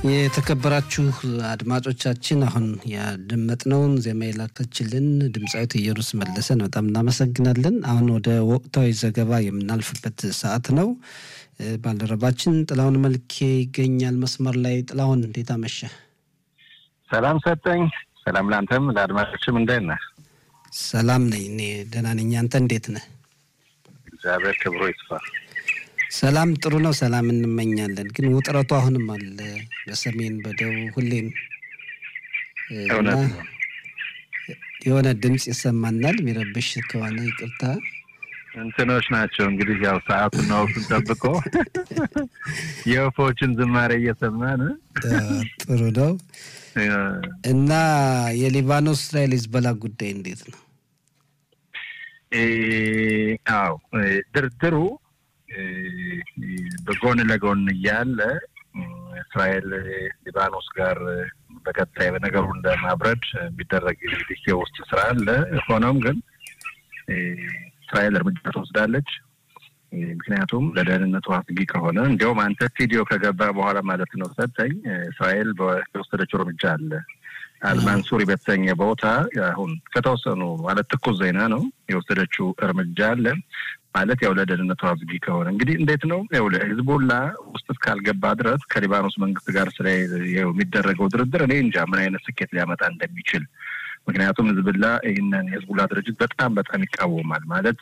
የተከበራችሁ አድማጮቻችን አሁን ያደመጥነውን ዜማ የላከችልን ድምፃዊት ኢየሩስ መለሰን በጣም እናመሰግናለን። አሁን ወደ ወቅታዊ ዘገባ የምናልፍበት ሰዓት ነው። ባልደረባችን ጥላሁን መልኬ ይገኛል መስመር ላይ። ጥላሁን እንዴት አመሸ? ሰላም ሰጠኝ። ሰላም ለአንተም ለአድማጮችም እንዴት ነህ? ሰላም ነኝ እኔ ደህና ነኝ። አንተ እንዴት ነህ? እግዚአብሔር ክብሮ ይስፋ። ሰላም ጥሩ ነው። ሰላም እንመኛለን። ግን ውጥረቱ አሁንም አለ በሰሜን በደቡብ ሁሌም እና የሆነ ድምፅ ይሰማናል። የሚረብሽ ከሆነ ይቅርታ። እንትኖች ናቸው እንግዲህ ያው ሰዓቱና ወቅቱን ጠብቆ የወፎችን ዝማሬ እየሰማን ጥሩ ነው እና የሊባኖስ እስራኤል ሂዝቦላ ጉዳይ እንዴት ነው? አዎ ድርድሩ በጎን ለጎን እያለ እስራኤል ሊባኖስ ጋር በቀጣይ በነገሩን ለማብረድ የሚደረግ እንግዲህ የውስጥ ስራ አለ። ሆኖም ግን እስራኤል እርምጃ ትወስዳለች። ምክንያቱም ለደህንነቱ አስጊ ከሆነ እንዲያውም አንተ ስቱዲዮ ከገባ በኋላ ማለት ነው ሰጠኝ እስራኤል የወሰደችው እርምጃ አለ። አልማንሱሪ በተሰኘ ቦታ አሁን ከተወሰኑ ማለት ትኩስ ዜና ነው የወሰደችው እርምጃ አለ ማለት ያው ለደህንነቱ አስጊ ከሆነ እንግዲህ እንዴት ነው ያው ለሂዝቦላ ውስጥ እስካልገባ ድረስ ከሊባኖስ መንግስት ጋር ስለ የሚደረገው ድርድር እኔ እንጃ ምን አይነት ስኬት ሊያመጣ እንደሚችል ምክንያቱም ህዝብላ ይህንን የህዝቡላ ድርጅት በጣም በጣም ይቃወማል ማለት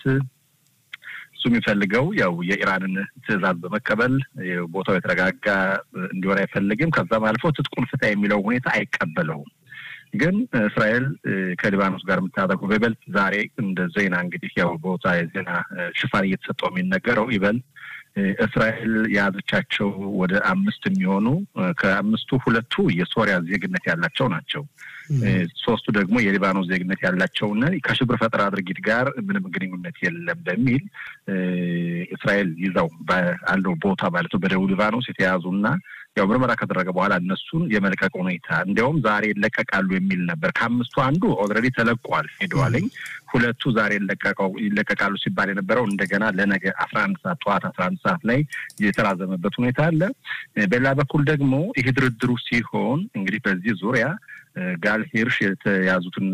እሱ የሚፈልገው ያው የኢራንን ትዕዛዝ በመቀበል ቦታው የተረጋጋ እንዲሆን አይፈልግም። ከዛም አልፎ ትጥቁን ፍታ የሚለው ሁኔታ አይቀበለውም። ግን እስራኤል ከሊባኖስ ጋር የምታደርገው በይበልጥ ዛሬ እንደ ዜና እንግዲህ ያው ቦታ የዜና ሽፋን እየተሰጠው የሚነገረው ይበል እስራኤል የያዘቻቸው ወደ አምስት የሚሆኑ ከአምስቱ ሁለቱ የሶሪያ ዜግነት ያላቸው ናቸው። ሶስቱ ደግሞ የሊባኖስ ዜግነት ያላቸውን ከሽብር ፈጠራ ድርጊት ጋር ምንም ግንኙነት የለም በሚል እስራኤል ይዛው ባለው ቦታ ማለት ነው በደቡብ ሊባኖስ የተያዙና ያው ምርመራ ከተደረገ በኋላ እነሱን የመልቀቅ ሁኔታ እንዲያውም ዛሬ ይለቀቃሉ የሚል ነበር። ከአምስቱ አንዱ ኦልሬዲ ተለቋል ሄደዋለኝ። ሁለቱ ዛሬ ይለቀቃሉ ሲባል የነበረው እንደገና ለነገ አስራ አንድ ሰዓት ጠዋት አስራ አንድ ሰዓት ላይ የተራዘመበት ሁኔታ አለ። በሌላ በኩል ደግሞ ይህ ድርድሩ ሲሆን እንግዲህ በዚህ ዙሪያ ጋል ሂርሽ የተያዙትን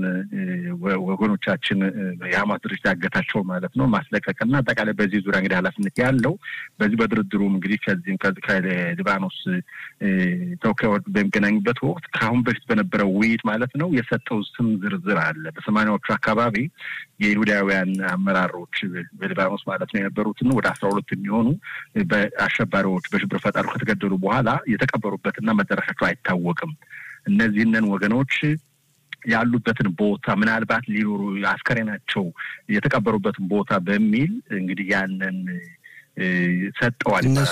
ወገኖቻችን የሀማስ ድርጅት ያገታቸው ማለት ነው ማስለቀቅና አጠቃላይ በዚህ ዙሪያ እንግዲህ ኃላፊነት ያለው በዚህ በድርድሩም እንግዲህ ከዚህም ከሊባኖስ ተወካዮች በሚገናኙበት ወቅት ከአሁን በፊት በነበረው ውይይት ማለት ነው የሰጠው ስም ዝርዝር አለ። በሰማኒያዎቹ አካባቢ የይሁዳውያን አመራሮች በሊባኖስ ማለት ነው የነበሩትን ወደ አስራ ሁለት የሚሆኑ በአሸባሪዎች በሽብር ፈጠሩ ከተገደሉ በኋላ የተቀበሩበትና መደረሻቸው አይታወቅም። እነዚህንን ወገኖች ያሉበትን ቦታ ምናልባት ሊኖሩ አስከሬናቸው የተቀበሩበትን ቦታ በሚል እንግዲህ ያንን ሰጠዋል እነሱ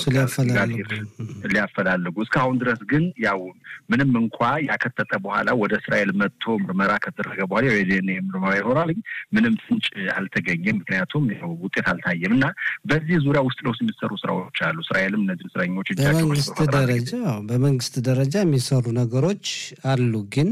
ሊያፈላልጉ እስካሁን ድረስ ግን ያው ምንም እንኳ ያከተጠ በኋላ ወደ እስራኤል መጥቶ ምርመራ ከተደረገ በኋላ የዲኤንኤ ምርመራ ይኖራል። ምንም ፍንጭ አልተገኘም። ምክንያቱም ያው ውጤት አልታየም እና በዚህ ዙሪያ ውስጥ ለውስጥ የሚሰሩ ስራዎች አሉ። እስራኤልም እነዚህ እስረኞች በመንግስት ደረጃ በመንግስት ደረጃ የሚሰሩ ነገሮች አሉ። ግን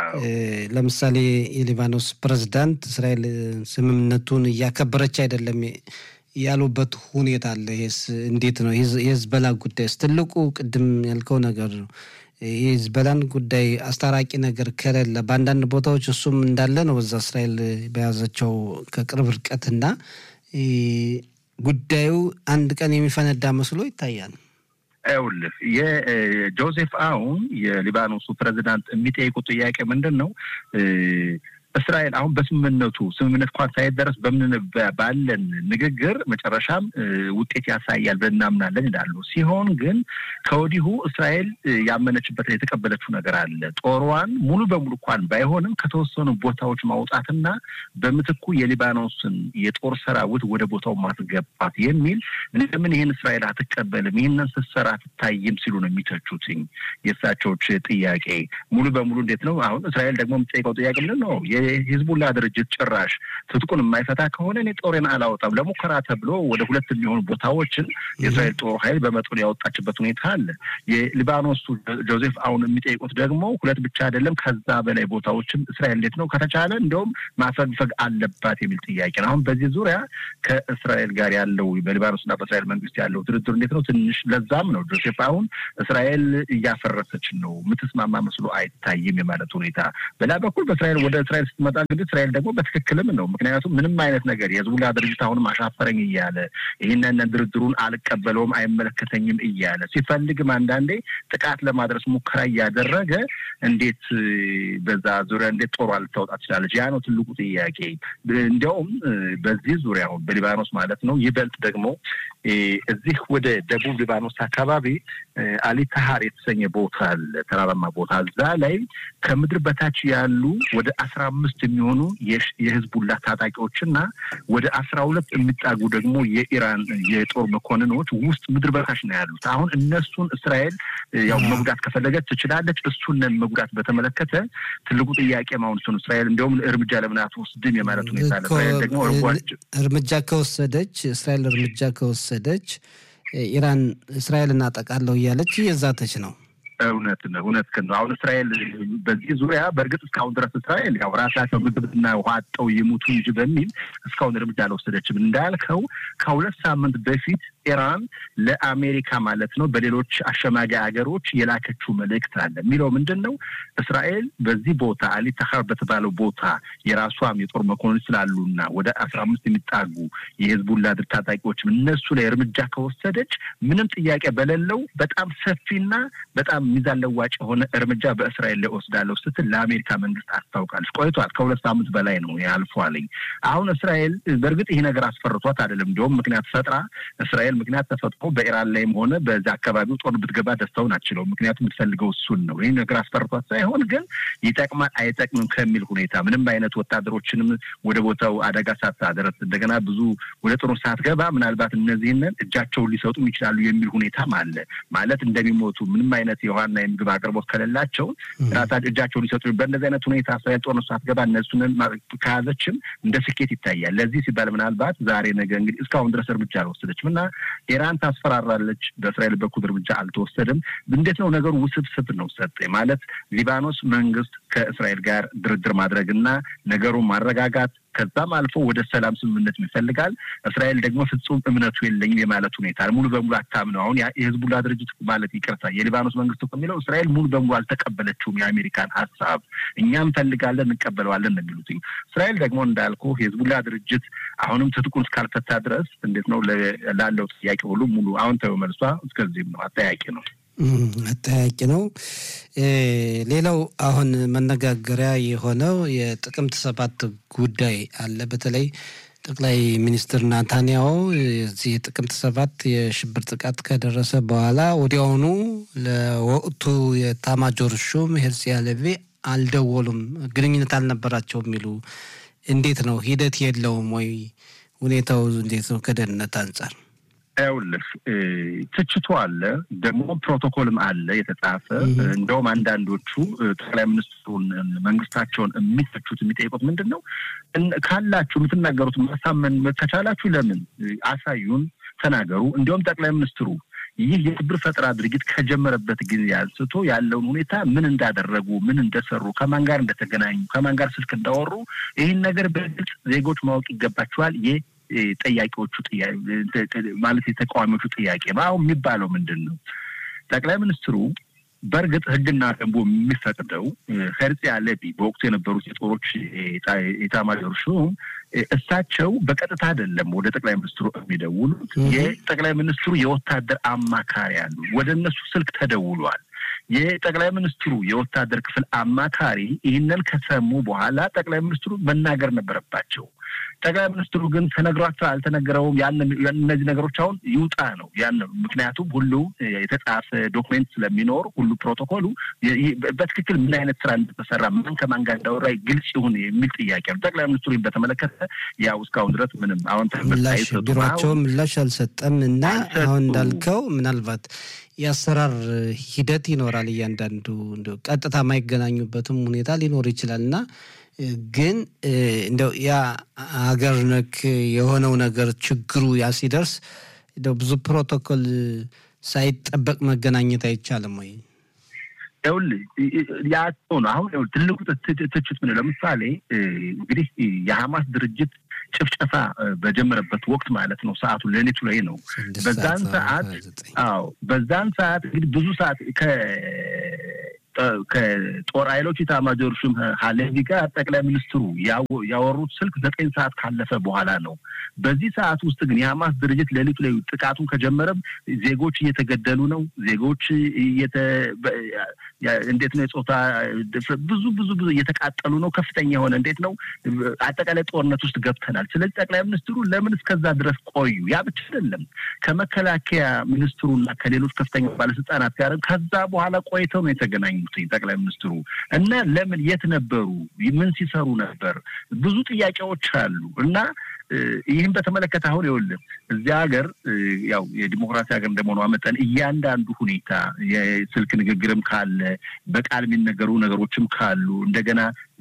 ለምሳሌ የሊባኖስ ፕሬዝዳንት እስራኤል ስምምነቱን እያከበረች አይደለም ያሉበት ሁኔታ አለ። ይሄስ እንዴት ነው? የህዝበላ ጉዳይስ ትልቁ ቅድም ያልከው ነገር ነው። የህዝበላን ጉዳይ አስታራቂ ነገር ከሌለ በአንዳንድ ቦታዎች እሱም እንዳለ ነው። በዛ እስራኤል በያዘቸው ከቅርብ ርቀትና ጉዳዩ አንድ ቀን የሚፈነዳ መስሎ ይታያል። ይኸውልህ የጆዜፍ አውን የሊባኖሱ ፕሬዚዳንት የሚጠይቁት ጥያቄ ምንድን ነው? እስራኤል አሁን በስምምነቱ ስምምነት እንኳን ሳይደረስ በምን ባለን ንግግር መጨረሻም ውጤት ያሳያል ብለን እናምናለን ይላሉ። ሲሆን ግን ከወዲሁ እስራኤል ያመነችበት የተቀበለችው ነገር አለ። ጦሯን ሙሉ በሙሉ እንኳን ባይሆንም ከተወሰኑ ቦታዎች ማውጣትና በምትኩ የሊባኖስን የጦር ሰራዊት ወደ ቦታው ማስገባት የሚል ለምን ይህን እስራኤል አትቀበልም? ይህንን ስትሰራ አትታይም ሲሉ ነው የሚተቹትኝ። የእሳቸዎች ጥያቄ ሙሉ በሙሉ እንዴት ነው አሁን እስራኤል ደግሞ የምትጠይቀው ጥያቄ ምንድን ነው? የሂዝቡላ ድርጅት ጭራሽ ትጥቁን የማይፈታ ከሆነ እኔ ጦሬን አላወጣም ለሙከራ ተብሎ ወደ ሁለት የሚሆኑ ቦታዎችን የእስራኤል ጦር ኃይል በመጠኑ ያወጣችበት ሁኔታ አለ። የሊባኖሱ ጆዜፍ አሁን የሚጠይቁት ደግሞ ሁለት ብቻ አይደለም ከዛ በላይ ቦታዎችን እስራኤል እንዴት ነው ከተቻለ እንዲሁም ማፈግፈግ አለባት የሚል ጥያቄ ነው። አሁን በዚህ ዙሪያ ከእስራኤል ጋር ያለው በሊባኖስና በእስራኤል መንግስት ያለው ድርድር እንዴት ነው ትንሽ ለዛም ነው ጆሴፍ አሁን እስራኤል እያፈረሰች ነው የምትስማማ መስሎ አይታይም የማለት ሁኔታ። በሌላ በኩል በእስራኤል ወደ እስራኤል ስትመጣ እንግዲህ እስራኤል ደግሞ በትክክልም ነው። ምክንያቱም ምንም አይነት ነገር የህዝቡላ ድርጅት አሁንም አሻፈረኝ እያለ ይህንን ድርድሩን አልቀበለውም አይመለከተኝም እያለ ሲፈልግም አንዳንዴ ጥቃት ለማድረስ ሙከራ እያደረገ እንዴት በዛ ዙሪያ እንዴት ጦሯ ልታወጣ ትችላለች? ያ ነው ትልቁ ጥያቄ። እንዲያውም በዚህ ዙሪያ አሁን በሊባኖስ ማለት ነው ይበልጥ ደግሞ እዚህ ወደ ደቡብ ሊባኖስ አካባቢ አሊ ታሃር የተሰኘ ቦታ አለ፣ ተራራማ ቦታ። እዛ ላይ ከምድር በታች ያሉ ወደ አስራ አምስት የሚሆኑ የህዝቡላ ታጣቂዎችና ወደ አስራ ሁለት የሚጣጉ ደግሞ የኢራን የጦር መኮንኖች ውስጥ ምድር በታች ነው ያሉት። አሁን እነሱን እስራኤል ያው መጉዳት ከፈለገች ትችላለች። እሱንን መጉዳት በተመለከተ ትልቁ ጥያቄ ማሁን እሱን እስራኤል እንዲሁም እርምጃ ለምን አትወስድም የማለት ሁኔታ አለ። እስራኤል ደግሞ እርምጃ ከወሰደች እስራኤል እርምጃ ከወሰደች ኢራን እስራኤል እናጠቃለሁ እያለች እየዛተች ነው። እውነት ነው፣ እውነት ነው። አሁን እስራኤል በዚህ ዙሪያ በእርግጥ እስካሁን ድረስ እስራኤል ያው ራሳቸው ምግብና ውሃ አጠው ይሙቱ እንጂ በሚል እስካሁን እርምጃ አልወሰደችም። እንዳልከው ከሁለት ሳምንት በፊት ኢራን ለአሜሪካ ማለት ነው በሌሎች አሸማጊ ሀገሮች የላከችው መልእክት አለ። የሚለው ምንድን ነው? እስራኤል በዚህ ቦታ አሊ ታሃር በተባለው ቦታ የራሷም የጦር መኮንን ስላሉና ወደ አስራ አምስት የሚጣጉ የህዝቡላ ድር ታጣቂዎችም እነሱ ላይ እርምጃ ከወሰደች ምንም ጥያቄ በሌለው በጣም ሰፊና በጣም ሚዛን ለዋጭ የሆነ እርምጃ በእስራኤል ላይ ወስዳለሁ ስትል ለአሜሪካ መንግስት አስታውቃለች። ቆይቷል። ከሁለት ሳምንት በላይ ነው ያልፏልኝ። አሁን እስራኤል በእርግጥ ይሄ ነገር አስፈርቷት አይደለም። እንዲሁም ምክንያት ፈጥራ እስራኤል ምክንያት ተፈጥሮ በኢራን ላይም ሆነ በዛ አካባቢው ጦር ብትገባ ደስታውን አችለው። ምክንያቱም የምትፈልገው እሱን ነው። ይህ ነገር አስፈርቷት ሳይሆን ግን ይጠቅማል አይጠቅምም ከሚል ሁኔታ ምንም አይነት ወታደሮችንም ወደ ቦታው አደጋ ሳታደረስ እንደገና ብዙ ወደ ጦር ሳትገባ ምናልባት እነዚህንን እጃቸውን ሊሰጡም ይችላሉ የሚል ሁኔታም አለ። ማለት እንደሚሞቱ ምንም አይነት የውሃና የምግብ አቅርቦት ከሌላቸው ራሳቸው እጃቸውን ሊሰጡ በእንደዚህ አይነት ሁኔታ እስራኤል ጦርነት ሳትገባ እነሱንን ከያዘችም እንደ ስኬት ይታያል። ለዚህ ሲባል ምናልባት ዛሬ ነገ እንግዲህ እስካሁን ድረስ እርምጃ አልወሰደችም እና ኢራን ታስፈራራለች። በእስራኤል በኩል እርምጃ አልተወሰደም። እንዴት ነው ነገሩ? ውስብስብ ነው። ሰጥ ማለት ሊባኖስ መንግስት ከእስራኤል ጋር ድርድር ማድረግና ነገሩን ማረጋጋት ከዛም አልፎ ወደ ሰላም ስምምነት ይፈልጋል። እስራኤል ደግሞ ፍጹም እምነቱ የለኝም የማለት ሁኔታ ሙሉ በሙሉ አታምነው። አሁን የህዝቡላ ድርጅት ማለት ይቅርታ፣ የሊባኖስ መንግስት እኮ የሚለው እስራኤል ሙሉ በሙሉ አልተቀበለችውም የአሜሪካን ሀሳብ፣ እኛ እንፈልጋለን እንቀበለዋለን ነው የሚሉት። እስራኤል ደግሞ እንዳልኩ የህዝቡላ ድርጅት አሁንም ትጥቁን እስካልፈታ ድረስ እንዴት ነው ላለው ጥያቄ ሁሉ ሙሉ አዎንታዊ መልሷ እስከዚህም ነው። አጠያቂ ነው አጠያቂ ነው። ሌላው አሁን መነጋገሪያ የሆነው የጥቅምት ሰባት ጉዳይ አለ። በተለይ ጠቅላይ ሚኒስትር ናታንያሁ የዚህ የጥቅምት ሰባት የሽብር ጥቃት ከደረሰ በኋላ ወዲያውኑ ለወቅቱ የታማጆር ሹም ሄርሲ ሃሌቪ አልደወሉም፣ ግንኙነት አልነበራቸው የሚሉ እንዴት ነው? ሂደት የለውም ወይ? ሁኔታው እንዴት ነው ከደህንነት አንጻር? ይኸውልህ ትችቱ አለ፣ ደግሞ ፕሮቶኮልም አለ የተጻፈ። እንደውም አንዳንዶቹ ጠቅላይ ሚኒስትሩን መንግስታቸውን የሚተቹት የሚጠይቁት ምንድን ነው ካላችሁ የምትናገሩት ማሳመን ከቻላችሁ ለምን አሳዩን፣ ተናገሩ። እንዲሁም ጠቅላይ ሚኒስትሩ ይህ የሽብር ፈጠራ ድርጊት ከጀመረበት ጊዜ አንስቶ ያለውን ሁኔታ ምን እንዳደረጉ፣ ምን እንደሰሩ፣ ከማን ጋር እንደተገናኙ፣ ከማን ጋር ስልክ እንዳወሩ ይህን ነገር በግልጽ ዜጎች ማወቅ ይገባቸዋል። ጠያቂዎቹ ማለት የተቃዋሚዎቹ ጥያቄ ነው። አሁን የሚባለው ምንድን ነው? ጠቅላይ ሚኒስትሩ በእርግጥ ሕግና ደንቡ የሚፈቅደው ሄርጽያ ሌቪ በወቅቱ የነበሩት የጦሮች ኤታማዦር ሹም እሳቸው በቀጥታ አይደለም ወደ ጠቅላይ ሚኒስትሩ የሚደውሉት። የጠቅላይ ሚኒስትሩ የወታደር አማካሪ አሉ። ወደ እነሱ ስልክ ተደውሏል። የጠቅላይ ሚኒስትሩ የወታደር ክፍል አማካሪ ይህንን ከሰሙ በኋላ ጠቅላይ ሚኒስትሩ መናገር ነበረባቸው። ጠቅላይ ሚኒስትሩ ግን ተነግሯቸው አልተነገረውም። ያን እነዚህ ነገሮች አሁን ይውጣ ነው ያን ምክንያቱም ሁሉ የተጻፈ ዶክሜንት ስለሚኖር ሁሉ ፕሮቶኮሉ በትክክል ምን አይነት ስራ እንደተሰራ ማን ከማን ጋር እንዳወራ ግልጽ ይሁን የሚል ጥያቄ ነው። ጠቅላይ ሚኒስትሩ በተመለከተ ያው እስካሁን ድረስ ምንም አሁን ቢሯቸው ምላሽ አልሰጠም እና አሁን እንዳልከው ምናልባት የአሰራር ሂደት ይኖራል። እያንዳንዱ ቀጥታ የማይገናኙበትም ሁኔታ ሊኖር ይችላል እና ግን እንደው ያ ሀገር ነክ የሆነው ነገር ችግሩ ያ ሲደርስ እንደው ብዙ ፕሮቶኮል ሳይጠበቅ መገናኘት አይቻልም ወይ? ይኸውልህ ያቸው ነው አሁን ትልቁ ትችት ምን ለምሳሌ እንግዲህ የሐማስ ድርጅት ጭፍጨፋ በጀመረበት ወቅት ማለት ነው። ሰዓቱ ሌሊቱ ላይ ነው። በዛን ሰዓት አዎ፣ በዛን ሰዓት እንግዲህ ብዙ ሰዓት ከጦር ኃይሎች ኢታማዦር ሹም ሀሌቪ ጋር ጠቅላይ ሚኒስትሩ ያወሩት ስልክ ዘጠኝ ሰዓት ካለፈ በኋላ ነው። በዚህ ሰዓት ውስጥ ግን የሐማስ ድርጅት ሌሊቱ ላይ ጥቃቱን ከጀመረም ዜጎች እየተገደሉ ነው። ዜጎች እንዴት ነው የጾታ ብዙ ብዙ ብዙ እየተቃጠሉ ነው። ከፍተኛ የሆነ እንዴት ነው አጠቃላይ ጦርነት ውስጥ ገብተናል። ስለዚህ ጠቅላይ ሚኒስትሩ ለምን እስከዛ ድረስ ቆዩ? ያ ብቻ አይደለም ከመከላከያ ሚኒስትሩና ከሌሎች ከፍተኛ ባለስልጣናት ጋር ከዛ በኋላ ቆይተው ነው የተገናኙ ጠቅላይ ሚኒስትሩ እና ለምን የት ነበሩ? ምን ሲሰሩ ነበር? ብዙ ጥያቄዎች አሉ እና ይህም በተመለከተ አሁን ይኸውልህ እዚያ ሀገር ያው የዲሞክራሲ ሀገር እንደመሆኗ መጠን እያንዳንዱ ሁኔታ የስልክ ንግግርም ካለ በቃል የሚነገሩ ነገሮችም ካሉ እንደገና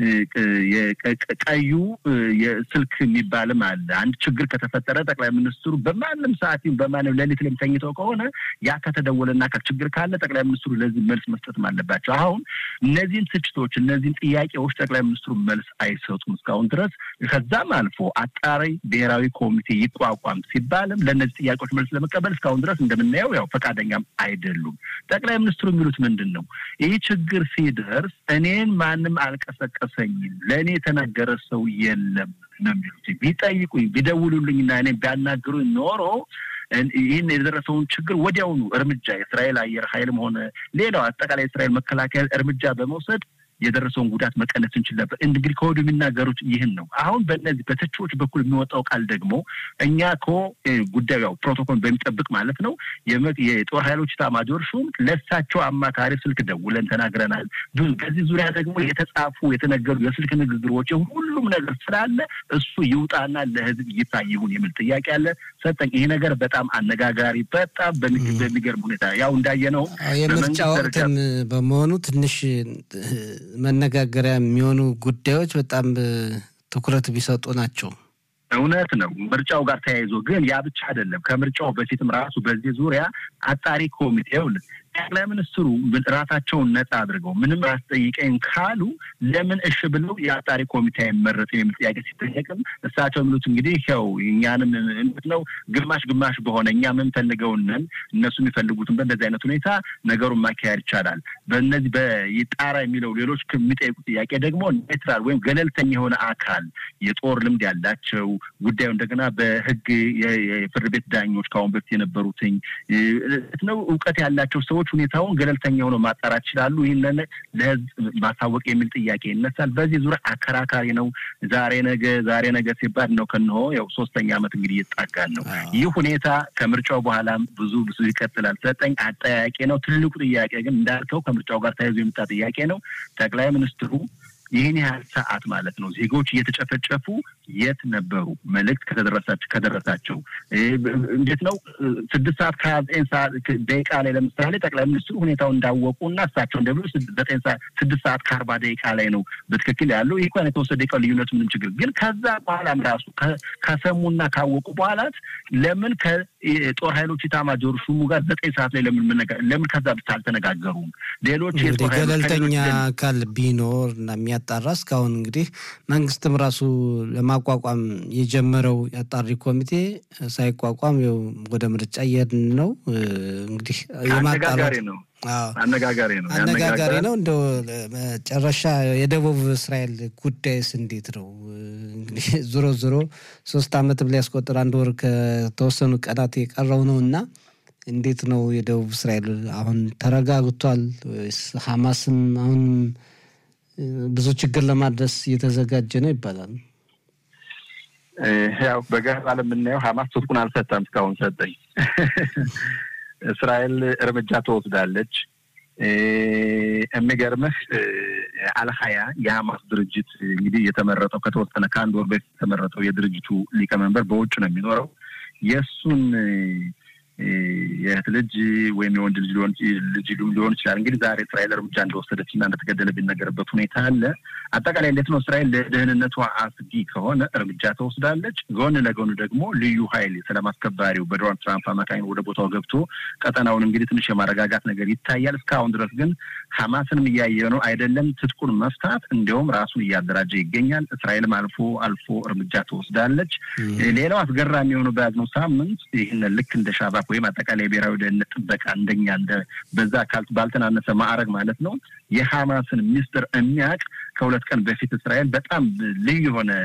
ቀዩ የስልክ የሚባልም አለ። አንድ ችግር ከተፈጠረ ጠቅላይ ሚኒስትሩ በማንም ሰዓት በማንም ሌሊት ላይ ተኝተው ከሆነ ያ ከተደወለና ችግር ካለ ጠቅላይ ሚኒስትሩ ለዚህ መልስ መስጠትም አለባቸው። አሁን እነዚህን ትችቶች፣ እነዚህን ጥያቄዎች ጠቅላይ ሚኒስትሩ መልስ አይሰጡም እስካሁን ድረስ። ከዛም አልፎ አጣሪ ብሔራዊ ኮሚቴ ይቋቋም ሲባልም ለእነዚህ ጥያቄዎች መልስ ለመቀበል እስካሁን ድረስ እንደምናየው ያው ፈቃደኛም አይደሉም። ጠቅላይ ሚኒስትሩ የሚሉት ምንድን ነው? ይህ ችግር ሲደርስ እኔን ማንም አልቀሰቀሰኝም፣ ለእኔ የተናገረ ሰው የለም ነው የሚሉት። ቢጠይቁኝ ቢደውሉልኝና እኔ ቢያናግሩኝ ኖሮ ይህን የደረሰውን ችግር ወዲያውኑ እርምጃ የእስራኤል አየር ኃይልም ሆነ ሌላው አጠቃላይ የእስራኤል መከላከያ እርምጃ በመውሰድ የደረሰውን ጉዳት መቀነስ እንችል ነበር። እንግዲህ ከወዲሁ የሚናገሩት ይህን ነው። አሁን በእነዚህ በተቺዎች በኩል የሚወጣው ቃል ደግሞ እኛ እኮ ጉዳዩ ያው ፕሮቶኮል በሚጠብቅ ማለት ነው የጦር ኃይሎች ኤታማዦር ሹም ለእሳቸው አማካሪ ስልክ ደውለን ተናግረናል። ብዙ በዚህ ዙሪያ ደግሞ የተጻፉ የተነገሩ የስልክ ንግግሮች ሁሉም ነገር ስላለ እሱ ይውጣና ለሕዝብ ይፋ ይሁን የሚል ጥያቄ አለ። ሰጠኝ። ይሄ ነገር በጣም አነጋጋሪ፣ በጣም በሚገርም ሁኔታ ያው እንዳየነው የምርጫ ወቅትም በመሆኑ ትንሽ መነጋገሪያ የሚሆኑ ጉዳዮች በጣም ትኩረት ቢሰጡ ናቸው። እውነት ነው። ምርጫው ጋር ተያይዞ ግን ያ ብቻ አይደለም። ከምርጫው በፊትም ራሱ በዚህ ዙሪያ አጣሪ ኮሚቴው ጠቅላይ ሚኒስትሩ ራሳቸውን ነጻ አድርገው ምንም አስጠይቀኝ ካሉ ለምን እሺ ብለው የአጣሪ ኮሚቴ አይመረጥም የሚል ጥያቄ ሲጠየቅም እሳቸው የሚሉት እንግዲህ ያው እኛንም እንዴት ነው ግማሽ ግማሽ በሆነ እኛ የምንፈልገውንን እነሱ የሚፈልጉትን በእንደዚህ አይነት ሁኔታ ነገሩን ማካሄድ ይቻላል። በእነዚህ በጣራ የሚለው ሌሎች የሚጠይቁ ጥያቄ ደግሞ ኔትራል ወይም ገለልተኛ የሆነ አካል የጦር ልምድ ያላቸው ጉዳዩ እንደገና በሕግ የፍርድ ቤት ዳኞች ከአሁን በፊት የነበሩትኝ ነው እውቀት ያላቸው ሰዎች ሁኔታውን ገለልተኛ ሆነው ማጣራት ይችላሉ። ይህንን ለህዝብ ማሳወቅ የሚል ጥያቄ ይነሳል። በዚህ ዙሪያ አከራካሪ ነው። ዛሬ ነገ ዛሬ ነገ ሲባል ነው ከንሆ ያው ሶስተኛ ዓመት እንግዲህ እየጣጋን ነው። ይህ ሁኔታ ከምርጫው በኋላም ብዙ ብዙ ይቀጥላል። ሰጠኝ አጠያቂ ነው። ትልቁ ጥያቄ ግን እንዳልከው ከምርጫው ጋር ተያይዞ የመጣ ጥያቄ ነው። ጠቅላይ ሚኒስትሩ ይህን ያህል ሰዓት ማለት ነው ዜጎች እየተጨፈጨፉ የት ነበሩ? መልእክት ከተደረሳቸው ከደረሳቸው እንዴት ነው ስድስት ሰዓት ከሀያ ዘጠኝ ሰዓት ደቂቃ ላይ ለምሳሌ ጠቅላይ ሚኒስትሩ ሁኔታው እንዳወቁ እና እሳቸው እንደብሎ ዘጠኝ ሰዓት ስድስት ሰዓት ከአርባ ደቂቃ ላይ ነው በትክክል ያለው። ይህ እንኳን የተወሰደ ደቂቃ ልዩነቱ ምንም ችግር ግን ከዛ በኋላም ራሱ ከሰሙና ካወቁ በኋላት ለምን ከጦር ኃይሎች ኤታማዦር ሹሙ ጋር ዘጠኝ ሰዓት ላይ ለምን ለምን ከዛ ብቻ አልተነጋገሩም? ሌሎች ገለልተኛ አካል ቢኖር እና የሚያጣራ እስካሁን እንግዲህ መንግስትም ራሱ ለማቋቋም የጀመረው የአጣሪ ኮሚቴ ሳይቋቋም ወደ ምርጫ እየሄድን ነው። እንግዲህ አነጋጋሪ ነው አነጋጋሪ ነው አነጋጋሪ ነው። እንደው መጨረሻ የደቡብ እስራኤል ጉዳይስ እንዴት ነው? እንግዲህ ዞሮ ዞሮ ሶስት ዓመትም ሊያስቆጥር አንድ ወር ከተወሰኑ ቀናት የቀረው ነው እና እንዴት ነው የደቡብ እስራኤል አሁን ተረጋግቷል ወይስ ሀማስም አሁን ብዙ ችግር ለማድረስ እየተዘጋጀ ነው ይባላል። ያው በገባ ለምናየው ሀማስ ትጥቁን አልሰጠም እስካሁን ሰጠኝ። እስራኤል እርምጃ ትወስዳለች። የሚገርምህ አልሀያ የሀማስ ድርጅት እንግዲህ የተመረጠው ከተወሰነ ከአንድ ወር በፊት የተመረጠው የድርጅቱ ሊቀመንበር በውጭ ነው የሚኖረው የእሱን የእህት ልጅ ወይም የወንድ ልጅ ልጅ ሊሆን ይችላል። እንግዲህ ዛሬ እስራኤል እርምጃ እንደወሰደች እና እንደተገደለ ቢነገርበት ሁኔታ አለ። አጠቃላይ እንዴት ነው እስራኤል ለደህንነቷ አስጊ ከሆነ እርምጃ ተወስዳለች። ጎን ለጎን ደግሞ ልዩ ኃይል ሰላም አስከባሪው በዶናልድ ትራምፕ አማካኝ ወደ ቦታው ገብቶ ቀጠናውን እንግዲህ ትንሽ የማረጋጋት ነገር ይታያል። እስካሁን ድረስ ግን ሐማስንም እያየ ነው አይደለም ትጥቁን መፍታት እንዲያውም ራሱን እያደራጀ ይገኛል። እስራኤልም አልፎ አልፎ እርምጃ ትወስዳለች። ሌላው አስገራሚ የሆነው በያዝነው ሳምንት ይህን ልክ እንደ ሻባክ ወይም አጠቃላይ የብሔራዊ ደህንነት ጥበቃ እንደኛ እንደ በዛ አካል ባልተናነሰ ማዕረግ ማለት ነው የሐማስን ሚስጥር የሚያውቅ ከሁለት ቀን በፊት እስራኤል በጣም ልዩ የሆነ